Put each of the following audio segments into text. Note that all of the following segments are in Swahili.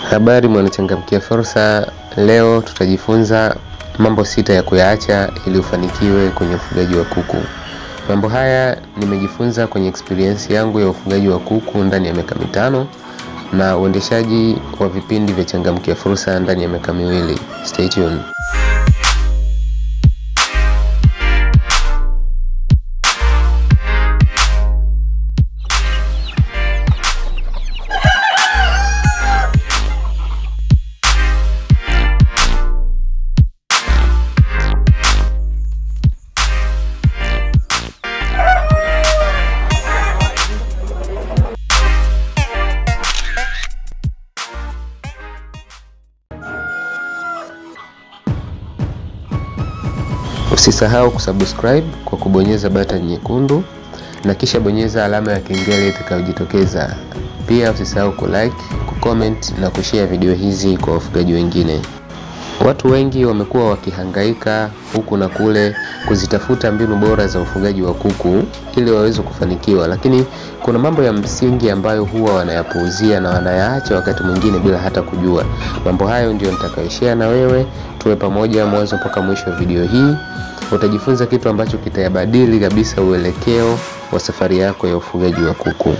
Habari mwanachangamkia fursa. Leo tutajifunza mambo sita ya kuyaacha ili ufanikiwe kwenye ufugaji wa kuku. Mambo haya nimejifunza kwenye experience yangu ya ufugaji wa kuku ndani ya miaka mitano na uendeshaji wa vipindi vya changamkia fursa ndani ya miaka miwili. Stay tuned. Usisahau kusubscribe kwa kubonyeza button nyekundu na kisha bonyeza alama ya kengele itakayojitokeza. Pia usisahau kulike, kucomment na kushare video hizi kwa wafugaji wengine. Watu wengi wamekuwa wakihangaika huku na kule kuzitafuta mbinu bora za ufugaji wa kuku ili waweze kufanikiwa, lakini kuna mambo ya msingi ambayo huwa wanayapuuzia na wanayaacha wakati mwingine bila hata kujua. Mambo hayo ndio nitakayoshare na wewe, tuwe pamoja mwanzo mpaka mwisho wa video hii. Utajifunza kitu ambacho kitayabadili kabisa uelekeo wa safari yako ya ufugaji wa kuku.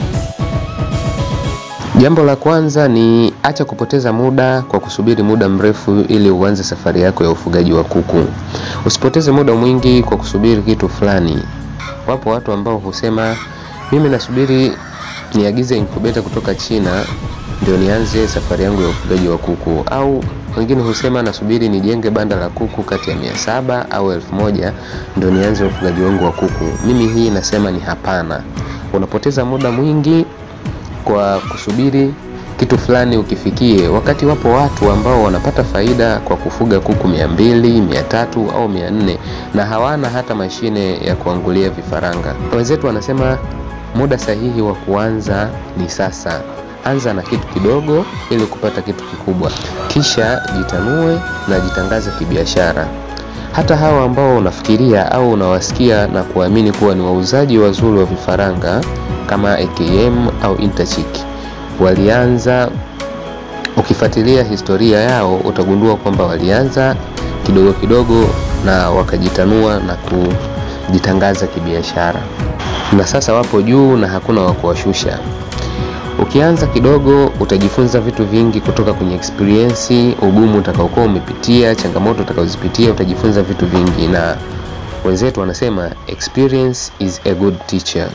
Jambo la kwanza ni acha kupoteza muda kwa kusubiri muda mrefu ili uanze safari yako ya ufugaji wa kuku. Usipoteze muda mwingi kwa kusubiri kitu fulani. Wapo watu ambao husema mimi nasubiri niagize incubator kutoka China ndio nianze safari yangu ya ufugaji wa kuku, au wengine husema nasubiri nijenge banda la kuku kati ya mia saba au elfu moja ndio nianze ufugaji wangu wa kuku. Mimi hii nasema ni hapana. Unapoteza muda mwingi kwa kusubiri kitu fulani ukifikie, wakati wapo watu ambao wanapata faida kwa kufuga kuku mia mbili, mia tatu au mia nne na hawana hata mashine ya kuangulia vifaranga. Wenzetu wanasema muda sahihi wa kuanza ni sasa. Anza na kitu kidogo ili kupata kitu kikubwa, kisha jitanue na jitangaze kibiashara. Hata hawa ambao unafikiria au unawasikia na kuamini kuwa ni wauzaji wazuri wa vifaranga kama AKM au Interchick walianza, ukifuatilia historia yao utagundua kwamba walianza kidogo kidogo na wakajitanua na kujitangaza kibiashara, na sasa wapo juu na hakuna wa kuwashusha. Ukianza kidogo utajifunza vitu vingi kutoka kwenye experience, ugumu utakaokuwa umepitia, changamoto utakazozipitia, utajifunza vitu vingi, na wenzetu wanasema experience is a good teacher.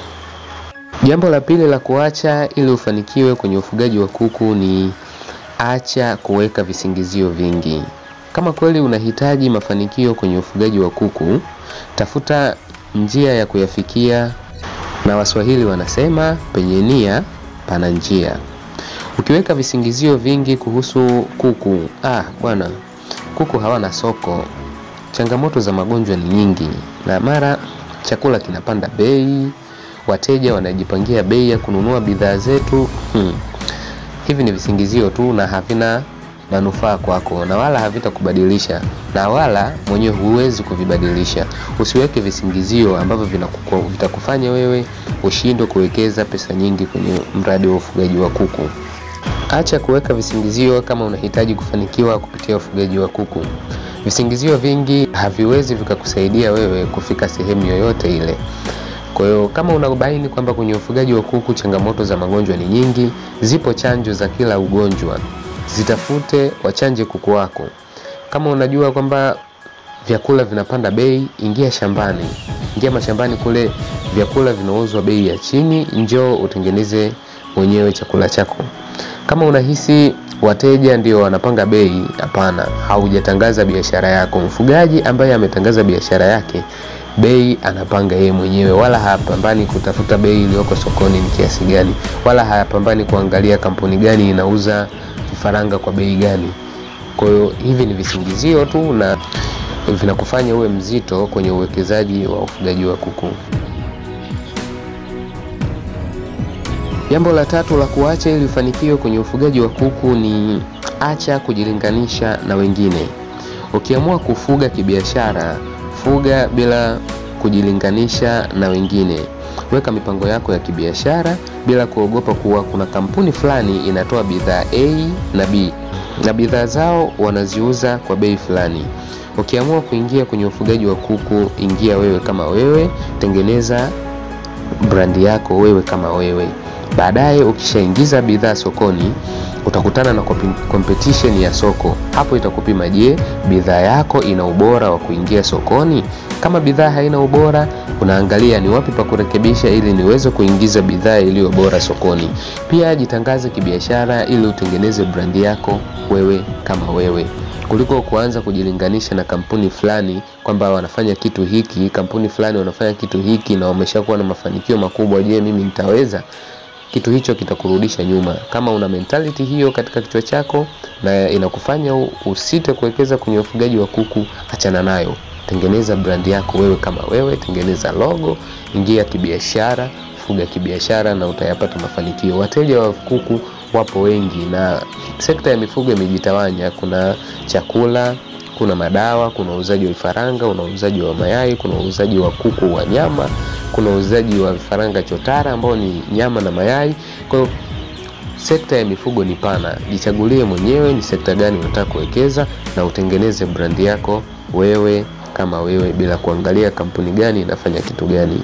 Jambo la pili la kuacha ili ufanikiwe kwenye ufugaji wa kuku ni acha kuweka visingizio vingi. Kama kweli unahitaji mafanikio kwenye ufugaji wa kuku, tafuta njia ya kuyafikia, na Waswahili wanasema penye nia pana njia. Ukiweka visingizio vingi kuhusu kuku, ah bwana, kuku hawana soko, changamoto za magonjwa ni nyingi, na mara chakula kinapanda bei, wateja wanajipangia bei ya kununua bidhaa zetu. Hmm. Hivi ni visingizio tu na havina manufaa kwako na wala havitakubadilisha na wala mwenyewe huwezi kuvibadilisha. Usiweke visingizio ambavyo vitakufanya wewe ushindwe kuwekeza pesa nyingi kwenye mradi wa ufugaji wa kuku. Acha kuweka visingizio kama unahitaji kufanikiwa kupitia ufugaji wa kuku. Visingizio vingi haviwezi vikakusaidia wewe kufika sehemu yoyote ile. Kwa hiyo kama unabaini kwamba kwenye ufugaji wa kuku changamoto za magonjwa ni nyingi, zipo chanjo za kila ugonjwa, zitafute wachanje kuku wako. Kama unajua kwamba vyakula vinapanda bei, ingia shambani, ingia mashambani kule, vyakula vinauzwa bei ya chini, njoo utengeneze mwenyewe chakula chako. Kama unahisi wateja ndio wanapanga bei, hapana, haujatangaza biashara yako. Mfugaji ambaye ametangaza biashara yake bei anapanga yeye mwenyewe, wala hapambani kutafuta bei iliyoko sokoni ni kiasi gani, wala hapambani kuangalia kampuni gani inauza vifaranga kwa bei gani. Kwa hiyo hivi ni visingizio tu na vinakufanya uwe mzito kwenye uwekezaji wa ufugaji wa kuku. Jambo la tatu la kuacha ili ufanikiwe kwenye ufugaji wa kuku ni acha kujilinganisha na wengine. Ukiamua kufuga kibiashara, fuga bila kujilinganisha na wengine. Weka mipango yako ya kibiashara bila kuogopa kuwa kuna kampuni fulani inatoa bidhaa A na B na bidhaa zao wanaziuza kwa bei fulani. Ukiamua kuingia kwenye ufugaji wa kuku, ingia wewe kama wewe, tengeneza brandi yako wewe kama wewe. Baadaye ukishaingiza bidhaa sokoni, utakutana na competition ya soko. Hapo itakupima, je, bidhaa yako ina ubora wa kuingia sokoni? Kama bidhaa haina ubora, unaangalia ni wapi pa kurekebisha ili niweze kuingiza bidhaa iliyo bora sokoni. Pia jitangaze kibiashara ili utengeneze brandi yako wewe kama wewe kuliko kuanza kujilinganisha na kampuni fulani kwamba wanafanya kitu hiki, kampuni fulani wanafanya kitu hiki na wameshakuwa na mafanikio makubwa. Je, mimi nitaweza? Kitu hicho kitakurudisha nyuma. Kama una mentality hiyo katika kichwa chako na inakufanya usite kuwekeza kwenye ufugaji wa kuku, achana nayo. Tengeneza brandi yako wewe kama wewe, tengeneza logo, ingia kibiashara, fuga kibiashara na utayapata mafanikio. Wateja wa kuku wapo wengi na sekta ya mifugo imejitawanya. Kuna chakula, kuna madawa, kuna uuzaji wa vifaranga, kuna uuzaji wa mayai, kuna uuzaji wa kuku wa nyama, kuna uuzaji wa vifaranga chotara ambao ni nyama na mayai. Kwa hiyo sekta ya mifugo ni pana. Jichagulie mwenyewe ni sekta gani unataka kuwekeza na utengeneze brandi yako wewe kama wewe bila kuangalia kampuni gani inafanya kitu gani.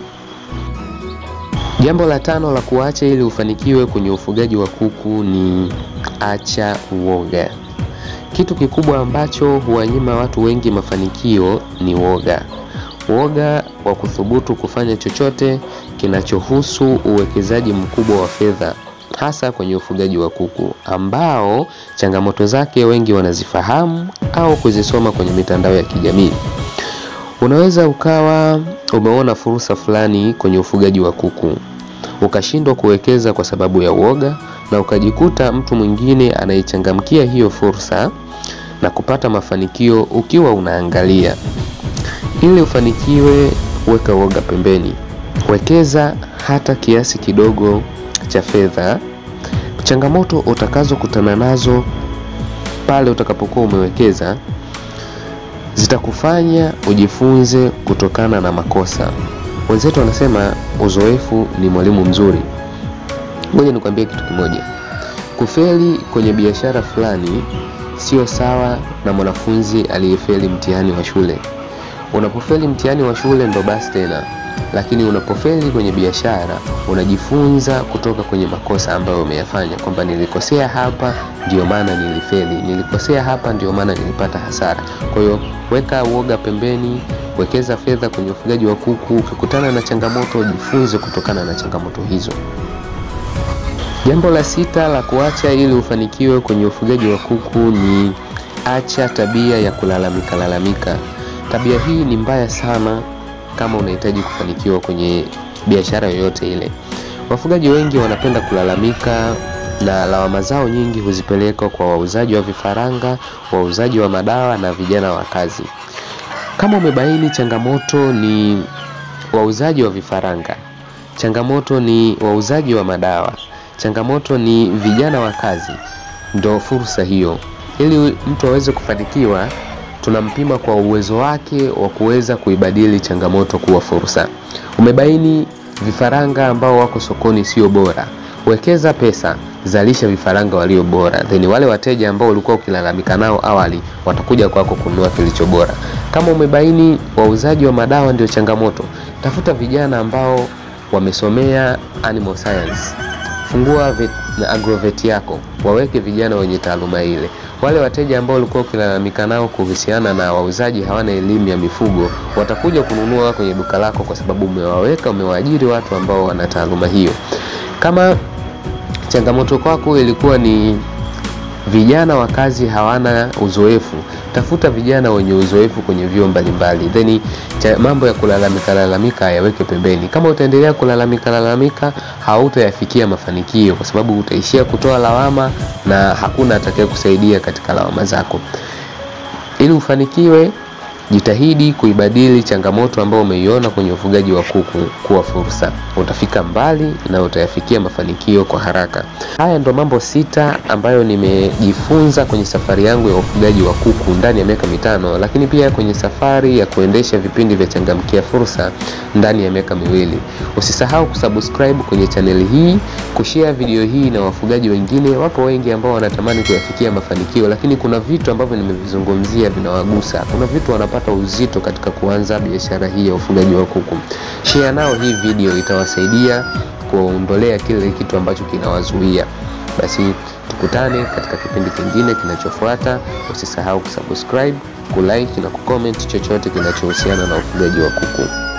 Jambo la tano la kuacha ili ufanikiwe kwenye ufugaji wa kuku ni acha uoga. Kitu kikubwa ambacho huwanyima watu wengi mafanikio ni woga. Woga wa kuthubutu kufanya chochote kinachohusu uwekezaji mkubwa wa fedha, hasa kwenye ufugaji wa kuku ambao changamoto zake wengi wanazifahamu au kuzisoma kwenye mitandao ya kijamii. Unaweza ukawa umeona fursa fulani kwenye ufugaji wa kuku ukashindwa kuwekeza kwa sababu ya uoga, na ukajikuta mtu mwingine anaichangamkia hiyo fursa na kupata mafanikio ukiwa unaangalia. Ili ufanikiwe, weka uoga pembeni, wekeza hata kiasi kidogo cha fedha. Changamoto utakazokutana nazo pale utakapokuwa umewekeza zitakufanya ujifunze kutokana na makosa. Wenzetu wanasema uzoefu ni mwalimu mzuri. Ngoja nikwambie kitu kimoja, kufeli kwenye biashara fulani sio sawa na mwanafunzi aliyefeli mtihani wa shule. Unapofeli mtihani wa shule ndo basi tena, lakini unapofeli kwenye biashara unajifunza kutoka kwenye makosa ambayo umeyafanya, kwamba nilikosea hapa ndio maana nilifeli, nilikosea hapa ndio maana nilipata hasara. Kwa hiyo weka uoga pembeni, wekeza fedha kwenye ufugaji wa kuku. Ukikutana na changamoto, jifunze kutokana na changamoto hizo. Jambo la sita la kuacha ili ufanikiwe kwenye ufugaji wa kuku ni acha tabia ya kulalamika lalamika. Tabia hii ni mbaya sana kama unahitaji kufanikiwa kwenye biashara yoyote ile. Wafugaji wengi wanapenda kulalamika na lawama zao nyingi huzipeleka kwa wauzaji wa vifaranga, wauzaji wa madawa na vijana wa kazi. Kama umebaini changamoto ni wauzaji wa vifaranga, changamoto ni wauzaji wa madawa, changamoto ni vijana wa kazi, ndo fursa hiyo. Ili mtu aweze kufanikiwa, tunampima kwa uwezo wake wa kuweza kuibadili changamoto kuwa fursa. Umebaini vifaranga ambao wako sokoni sio bora, wekeza pesa, zalisha vifaranga walio bora, then wale wateja ambao ulikuwa ukilalamika nao awali watakuja kwako kununua kilicho bora. Kama umebaini wauzaji wa madawa ndio changamoto, tafuta vijana ambao wamesomea animal science, fungua vet, na agrovet yako, waweke vijana wenye taaluma ile. Wale wateja ambao ulikuwa ukilalamika nao kuhusiana na wauzaji hawana elimu ya mifugo, watakuja kununua kwenye duka lako kwa sababu umewaweka, umewaajiri watu ambao wana taaluma hiyo. Kama changamoto kwako ilikuwa ni vijana wa kazi hawana uzoefu, tafuta vijana wenye uzoefu kwenye vyuo mbalimbali, then mambo ya kulalamika lalamika yaweke pembeni. Kama utaendelea kulalamika lalamika, hautayafikia mafanikio, kwa sababu utaishia kutoa lawama na hakuna atakaye kusaidia katika lawama zako. Ili ufanikiwe, Jitahidi kuibadili changamoto ambayo umeiona kwenye ufugaji wa kuku kuwa fursa. Utafika mbali na utayafikia mafanikio kwa haraka. Haya ndo mambo sita ambayo nimejifunza kwenye safari yangu ya ufugaji wa kuku ndani ya miaka mitano, lakini pia kwenye safari ya kuendesha vipindi vya Changamkia Fursa ndani ya miaka miwili. Usisahau kusubscribe kwenye chaneli hii, kushare video hii na wafugaji wengine. Wapo wengi ambao wanatamani kuyafikia mafanikio, lakini kuna vitu ambavyo nimevizungumzia vinawagusa. Kuna vitu wanapata uzito katika kuanza biashara hii ya ufugaji wa kuku. Share nao hii video, itawasaidia kuondolea kile kitu ambacho kinawazuia. Basi tukutane katika kipindi kingine kinachofuata. Usisahau kusubscribe, kulike na kucomment chochote kinachohusiana na ufugaji wa kuku.